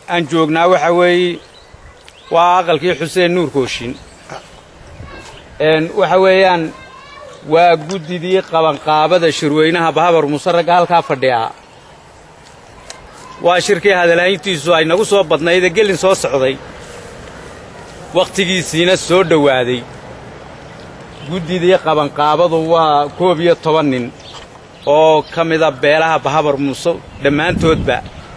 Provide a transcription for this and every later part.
aan joognaa waxa weeye waa aqalkii xuseen nuur kooshin waxa weeyaan waa guddidii qabanqaabada shirweynaha bahabar muuse ragga halkaa fadhiyaa waa shirkii hadalhayntiisu ay nagu soo badnaydee gelin soo socday wakhtigiisiina soo dhowaaday guddidii qabanqaabadu waa koob iyo toban nin oo ka mida beelaha bahabar muuse dhammaantoodba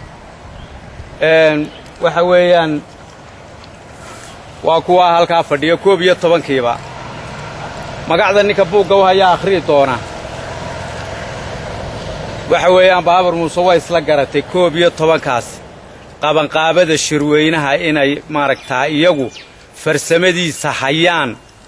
waxa weeyaan waa kuwaa halkaa fadhiya koob iyo tobankiiba magacda ninka buugga u hayaa akhri'i doona waxa weeyaan bahabar muuse waa isla garatay koob iyo tobankaas qabanqaabada shirweynaha inay maaragtaa iyagu farsamadiisa hayaan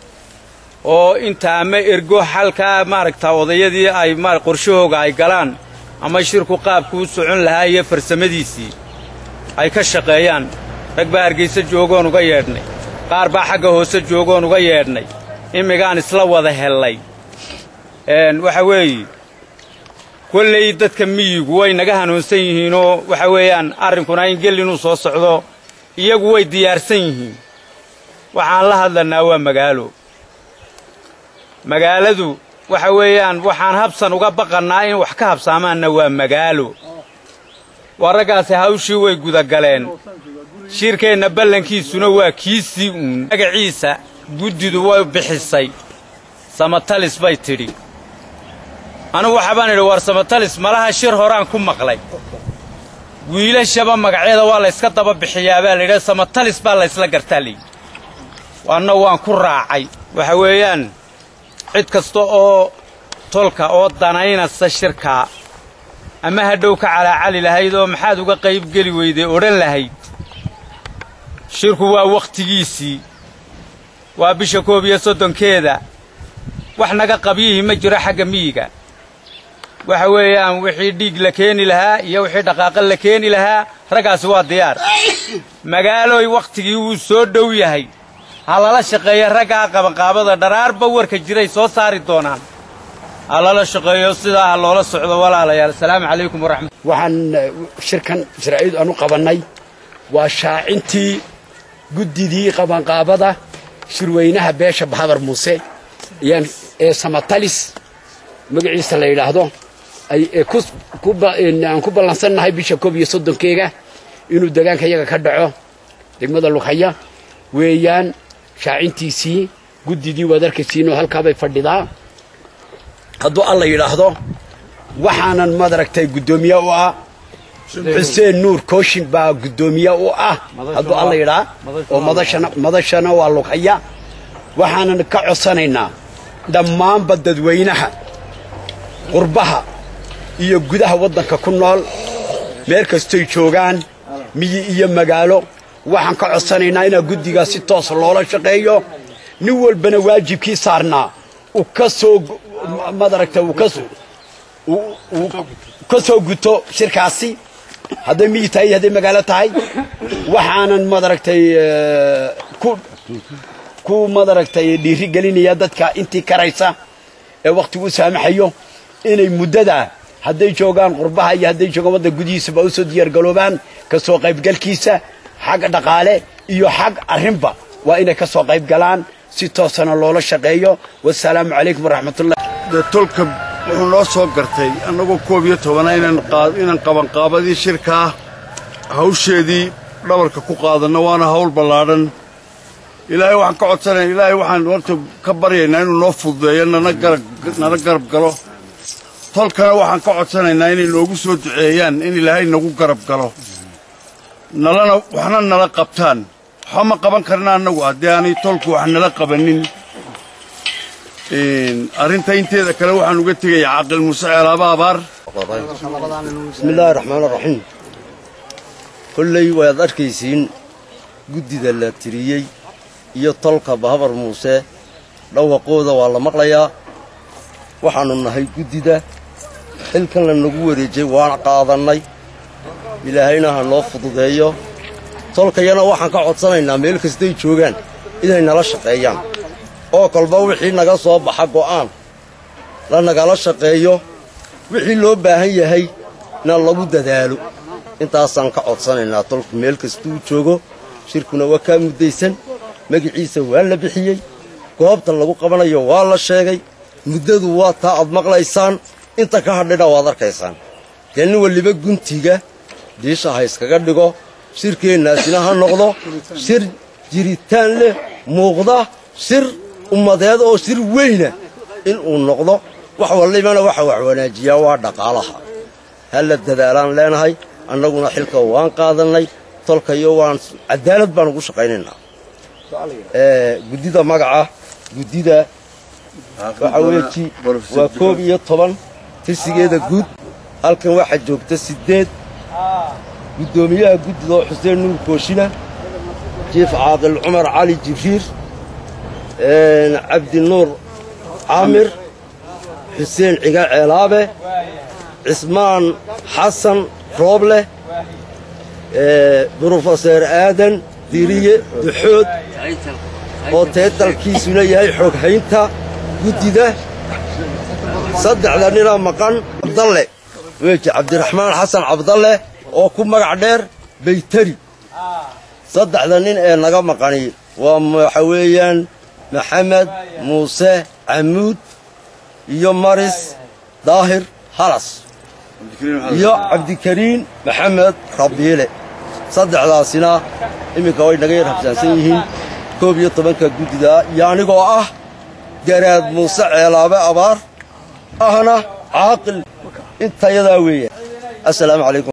oo inta ama ergo xalkaa maaragtaa odayadii ay qorshahooga ay galaan ama shirku qaabku u socon lahaa iyo farsamadiisii ay ka shaqeeyaan rag baa hargayse joogoon uga yeedhnay qaar baa xagga hoose joogoon uga yeedhnay immigaan isla wada hellay waxa weeye kolley dadka miyigu way naga hanuunsan yihiinoo waxa weeyaan arrinkuna in gellinuu soo socdo iyagu way diyaarsan yihiin waxaan la hadlannaa waa magaalo magaaladu waxa weeyaan waxaan habsan uga baqannaa in wax ka habsaamaanna waa magaalo waa raggaasi hawshii way gudagaleen shirkeenna ballankiisuna waa kiisii uun magaciisa guddidu way bixisay samatalis bay tidhi anugu waxabaan idhi war samatalis malaha shir horaan ku maqlay wiilashaba magacyada waa layska daba bixiyaa baa layidhaha samatalis baa laysla gartaa layidhi anna waan ku raacay waxa weeyaan cid kasta oo tolka oo danaynasa shirkaa ama hadhow ka calaacali lahayd oo maxaad uga qaybgeli weyday odhan lahayd shirku waa wakhtigiisii waa bisha koob iyo soddonkeeda wax naga qabyihii ma jiro xagga miyiga waxa weeyaan wixii dhiig la keeni lahaa iyo wixii dhaqaaqa la keeni lahaa raggaasi waa diyaar magaalooy wakhtigii wuu soo dhow yahay ha lala shaqeeyo raggaa qabanqaabada dharaarba warka jiray soo saari doonaan ha lala shaqeeyo sidaa ha loola socdo walaalayaal asalaamu calaykum waraxmat waxaan shirkan sharciyadu aanu qabannay waa shaacintii guddidii qabanqaabada shirweynaha beesha bahabar muuse ayaan ee samatalis magaciisa la yidhaahdo aan ku ballansannahay bisha koob iyo soddonkeega inuu degaanka yaga ka dhaco degmada lughaya weeyaan shaacintiisii guddidii waad arkaysiinoo halkaabay fadhidaa hadduu alla yidhaahdo waxaanan madaragtay guddoomiye u ah xuseen nuur kooshin baa guddoomiye u ah hadduu alla yidhaa oo madashana madashana waa lughaya waxaanan ka codsanaynaa dhammaanba dadweynaha qurbaha iyo gudaha waddanka ku nool meel kastoy joogaan miyi iyo magaalo waxaan ka codsanaynaa inaa guddigaa si toos loola shaqeeyo nin walbana waajibkii saarnaa uu ka soo madaragta uu ka soo guto shirkaasi hadday miyi tahay iyo hadday magaalo tahay waxaanan madaragtay ku madaragtay dhiiri gelinaya dadka intii karaysa ee wakhtigu u saamaxayo inay muddada hadday joogaan qurbaha iyo hadday joogaan wadda gudihiisaba u soo diyaargaloobaan ka soo qaybgalkiisa xag dhaqaale iyo xag arrinba waa inay ka soo qayb galaan si toosana loola shaqeeyo wasalaamu calaykum waraxmatullah dee tolka wuxuu noo soo gartay annagoo koob iyo tobana inaan qabanqaabadii shirkaa hawsheedii dhabarka ku qaadanno waana hawl ballaadhan ilaahay waxaan ka codsanaya ilaahay waxaan horta ka baryaynaa inuu noo fududeeyo nala garab galo tolkana waxaan ka codsanaynaa inay noogu soo duceeyaan in ilaahay nagu garab galo nalana waxna nala qabtaan waxba ma qaban karna annagu haddii aanay tolku wax nala qabannin arrinta inteeda kale waxaan uga tegayaa caaqil muuse ceelaaba abaar bismillaahi raxmaan raxiim kolley waad arkaysiin guddida la tiriyey iyo tolka bahabar muuse dhawaqooda waa la maqlayaa waxaannu nahay guddida xilkan la nagu wareejay waan qaadannay ilaahayna ha noo fududeeyo tolkayana waxaan ka codsanaynaa meel kastay joogaan inay nala shaqeeyaan oo kolba wixii naga soo baxa go'aan la nagala shaqeeyo wixii loo baahan yahay na lagu dadaalo intaasaan ka codsanaynaa tolku meel kastuu joogo shirkuna waa kaa muddaysan magiciisa waa la bixiyey goobta lagu qabanayo waa la sheegay muddadu waa taa aad maqlaysaan inta ka hadhidha waad arkaysaan dee nin waliba guntiga diisha ha iskaga dhigo shirkeennaasina ha noqdo shir jiritaan leh muuqda shir ummadeed oo shir weyna inuu noqdo wax wallibana waxa wax wanaajiyaa waa dhaqaalaha ha la dadaalaan leenahay annaguna xilka waan qaadannay tolkayo waan cadaalad baan ugu shaqaynaynaa guddida magaca guddida waxa weeji waa koob iyo toban tirsigeeda guud halkan waxaa joogta siddeed guddoomiyaha guddida oo xuseen nuur kooshina jiif caadil cumar cali jibriir cabdinuur caamir xuseen ciga ceelaabe cismaan xasan rooble brofeser aadan diriye duxood oo teetalkiisuna yahay xooghaynta guddida saddexda ninaa maqan cabdalle weji cabdiraxmaan xasan cabdalle oo ku magac dheer baytari saddexda nin ee naga maqani waa waxa weeyaan maxamed muuse camuud iyo maris daahir halas iyo cabdikariin maxamed rabiile saddexdaasina iminka way naga yar habsaansan yihiin koob iyo tobanka guddida iyo anigoo ah garaad muuse ceelaabe abaar ahna caaqil intayadaa weeya assalaamu calaykum